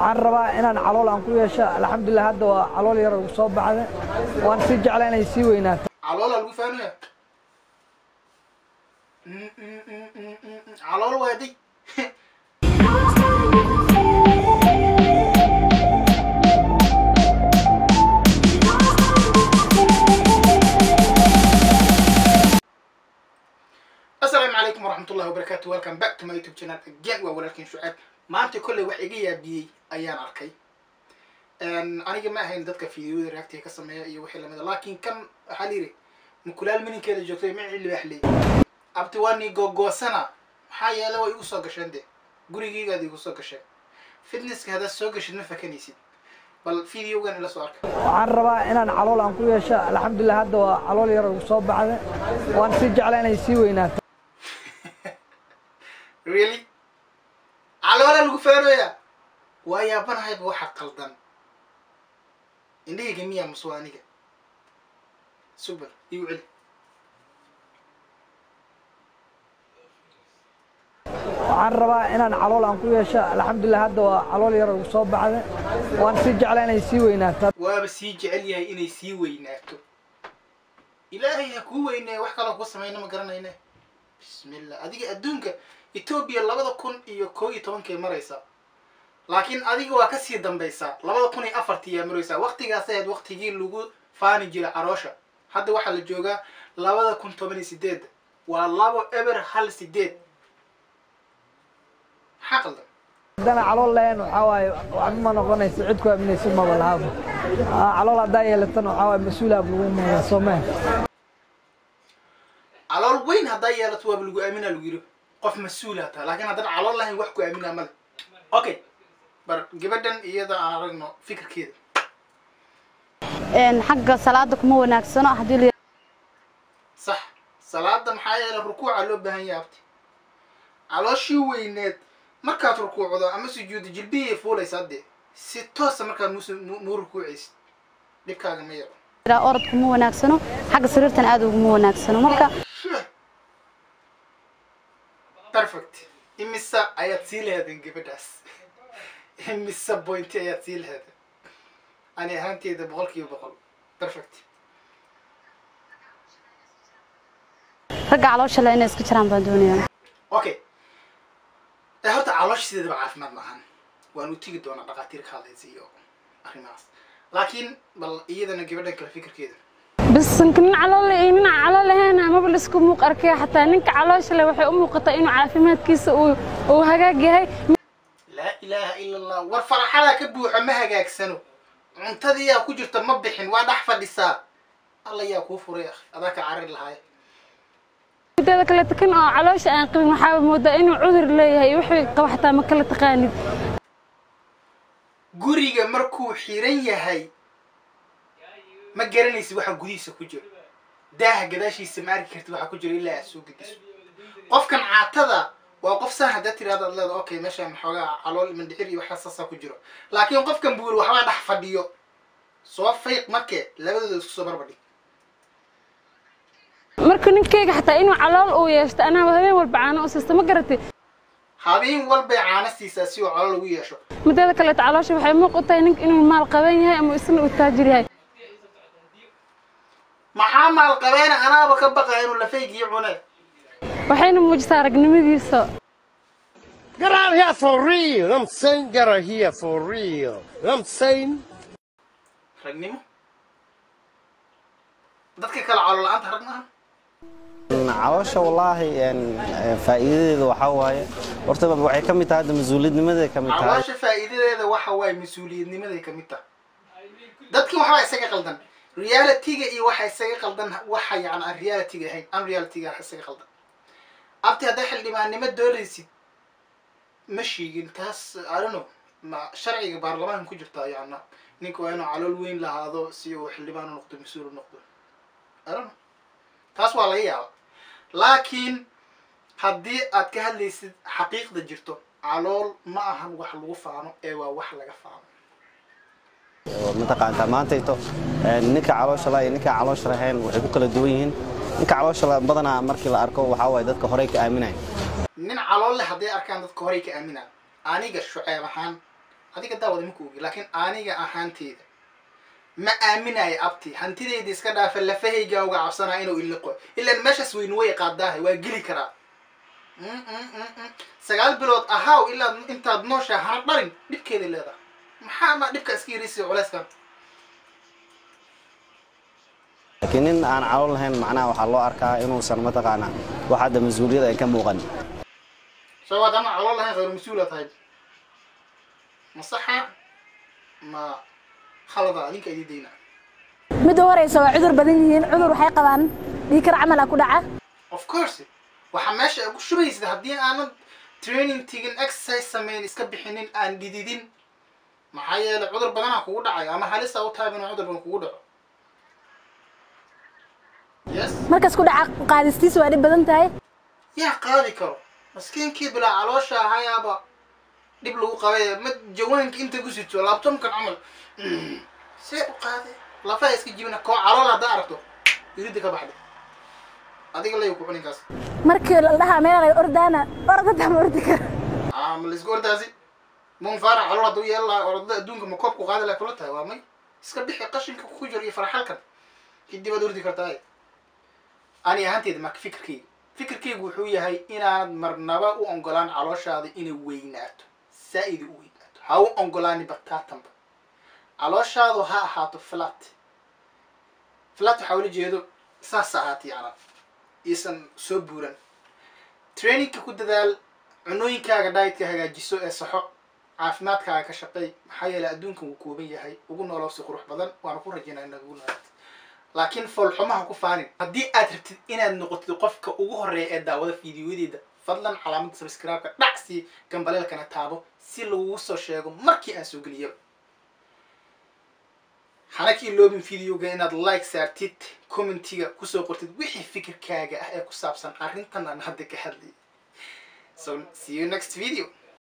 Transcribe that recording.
waxaan rabaa inaan calool aan ku yeesho alxamdulilah hadda waa calool yar ugu soo baxda waan sii jeclaa inay sii weynaato caloola lagu faanaya Mm, mm, mm, mm, mm, mm. calool waaday asalaamu calaykum waraxmat ullahi wabarakaatu welcome back to my youtube channel again waa walaalkiin shucaab maanta kolley wax iga yaabiyey ayaan arkay aniga ma ahayn dadka fideoyada reactiga ka sameeya iyo wixii lamida laakiin kan waxaa layidhi mukulaal mininkeeda joogtay micii libaaxley abti waa nii googoosana maxaa yeele way igu soo gasheen de gurigeygaad igu soo gasheen fitnesska haddaad soo gashid ma fakanaysid bal videogan ila soo arka waxaan rabaa inaan calool aan ku yeesho alxamdulilah hadda waa calool yar ugu soo baxda waan sii jeclaa inay sii weynaato really caloola lagu faanooya waa yaabanahayba waxa qaldan indhahayga miyaa mase waa aniga super igu celi waxaan rabaa inaan calool aan ku yeesho alxamdulilah hadda waa calool yar ugu soo baxda waan sii jeclaa inay sii weynaato waaba sii jecel yahay inay sii weynaato ilaahay ha kuu weyneeya wax kaloo ku samayna ma garanayne bismillah adiga adduunka etoobiya labada kun iyo koo iyo tobankay maraysaa laakiin adiga waa kasii dambaysaa labada kun iyo afartii yaa maraysaa waqtigaas ahayd waqtigii lagu faani jiray caroosha hadda waxaa la joogaa labada kun toban iyo sideed waa labo eber hal sideed maxaa qaldan haddana calool lahayn waxaa waaye waxba ma noqonayso cid ku aaminayso maba lahaaba Aa, calool haddaa yeelatana waxaa waaye mas-uulaab lagu moodaa soo maha calool weyn haddaa yeelato waaba lagu aaminaa lagu yidhi qof mas-uulaa taha laakiin haddana calool lahayn wax ku aaminaa male okay bar gabadhan iyada aan aragno fikirkeeda een xagga salaada kuma wanaagsano haddii la sax salaada maxaa yeele rukuuca loo baahan yahay abti calooshii weyneed markaad rukuucdo ama sujuudo jilbihii fuulaysaa dee si toosa markaad mus muu rukuucaysid dhibkaaga ma yaro yidhaha orod kuma wanaagsano xagga sariirtan aad uguma wanaagsano marka perfect imisa ayaad sii lahaydeen gabadhaas imisa pointi ayaad sii lahaydeen ani ahaanteeda boqol kiiba boqol perfect ragga caloosha le inay iska jiraan baan doonayaa okay ee horta caloosha sideedaba caafimaad ma ahan waan u tegi doonaa dhaqaatiir ka hadlaysa iyo arrimahaas laakiin bal iyadana gabadhan kale fikirkeeda bas ninka nin calool leh iyo nin aan calool lahayn amaba la isku muuq arkaya xataa ninka caloosha leh waxay u muuqataa inuu caafimaadkiisa uu uu hagaag yahay laa ilaaha ila allah war faraxadaa ka buuxo ma hagaagsano cuntadii yaa ku jirta ma bixin waa dhex fadhisaa alla yaa kuu furay akhi adaa ka carari lahaay mideeda kale kan oo caloosha aan qabin waxaa moodaa inuu cudur leeyahay iyo wixii qaba xataa ma kala taqaanid guriga markuu xiran yahay ma garanaysid waxa gudihiisa ku jiro daaha gadaashiisa ma arki kartid waxa ku jiro ilaa aad soo gediso qofkan caatada waa qof saan haddaad tirahdo ad leeda okay meeshaan maxoogaa calool mandhicir iyo waxaa saasaa ku jiro laakiin qofkan buuri waxbaa dhex fadhiyo soo fayq marke labadooda isku soo barbadhig marka ninkeyga xataa inuu calool uu yeeshto anaa habeen walba caano u siista ma garatay habeen walbay caana siisaa si uu calool lagu yeesho mideeda kaleeto caloosha waxay muuq u tahay ninka inuu maal qaban yahay ama isna uu taajir yahay maxaa maal qabeena anaaba ka baqaa inuu lafaygiyo cune waxayna muujisaa aragnimadiisa Get out here for real. I'm saying get out here for real. I'm saying ragnimo dadka kale calool la-aanta rag maaha caloosha wallaahi een, een, faa'iidadeeda waxaa waaye horta waxay ka mid tahay hadda mas-uuliyadnimaday ka mid tahay caloosha faa'iidadeeda waxa waaye mas-uuliyadnimaday ka mid tahay dadkii waxbaa isaga qaldan realityga iyo waxa isaga qaldan waxa yani aan realityga ahayn aan realityga isaga qaldan abti haddaa xildhibaannimo doonaysid ma sheegin taas I don't know ma sharciga baarlamaanka ku jirta yana ninka waa inuu calool weyn lahaado si uu xildhibaan u noqdo mas-uul u noqdo I don't know taas waa laga yaaba laakiin haddii aad ka hadlaysid xaqiiqda jirto calool ma ahan wax lagu faano ee waa wax laga faano oo mataqaantaa maantayto een, ninka caloosha la iyo ninka caloosha lahayn waxay ku kala duwan yihiin ninka caloosha la badanaa markii la arko waxaa waaye dadka horey ka aaminaya nin calool leh hadday arkaan dadka horey ka aaminaan aniga shuceeb ahaan adiga daawada ma ku ogi laakiin aniga ahaanteyda ma aaminayo abti hantideyda iska dhaafa lafahayga uga cabsanaa inuu iliqo ilaan meeshaas weynu way qaadaahay waa geli karaa Mm, mm, mm, mm. sagaal bilood ahaaw ilaa intaad nooshaa hana dharin dhibkeeday leedahay maxaa ma dhibka iska yarisiyo culeyskan laakiin nin aan calool lahayn macnaha waxaa loo arkaa inuusan mataqaanaa wax hadda mas-uuliyad ay ka muuqan soo waad ama calool lahayn khayru mas-uula tahay ma saxa ma khalada adinka idii dayna midda horeysa waa cudur badan yihiin cudur waxay qabaan dhiikar camal ah ku dhaca of course waxaa meesha ku shubaysid haddii aanan training tigin exercise samayn iska bixinin aan dhididin maxaa yeelay cudur badanaa kugu dhacayo ama halisa u tahay inuu cudur badan kugu dhaco yes markas ku dhaca qaadistiisa waa dhib badan tahay yaa qaadi karo maskiinkii bilaa caloosha ahayaaba dhib lagu qabay ma jawaanka inta ku sito laabtoonkan camal Mm. see u qaade lafaha iska jibina koo calool haddaa aragto irida ka baxday adiga layo ku cuninkaas markii la dhahaa meel ay ordaana ordada ma ordi karo Ah, ma laisku ordaasi mun faarac calool hadduu yeelan lahaa orodada adduunka ma koobku qaadi laha kula tahay waa may iska bixi qashinka ku jiro iyo farxalkan kadib aad ordi kartaa ani ahaanteeda marka fikirkayga fikirkaygu wuxuu yahay inaad marnaba u ongolaan calooshaada inay weynaato saa-id u weynaato ha u ongolaani bataatanba calooshaadu ha ahaato flat flat waxaa ula jeedo saas ahaata yana iisan soo buuran trainingka ku dadaal cunooyinkaaga dietka hagaajiso ee saxo caafimaadkaaga ka shaqeey maxaa yeelay adduunkan wuu kooban yahay ugu nooloo si qurux badan waana ku rajaynaa inaad ugu noolaatid laakiin foolxumaha ku faanin haddii aad rabtid inaad noqotid qofka ugu horeeya ee daawada fiidiyoyadeeda fadlan calaamadda subscribe-ka dhac sii gambaleelkana taabo si lagugu soo sheego markii aan soo geliyaba hana ka iloobin videoga inaad like saartid commentiga kusoo qortid wixii fikirkaaga ah ee ku saabsan arrintan aan hadda ka hadlayay so see you next video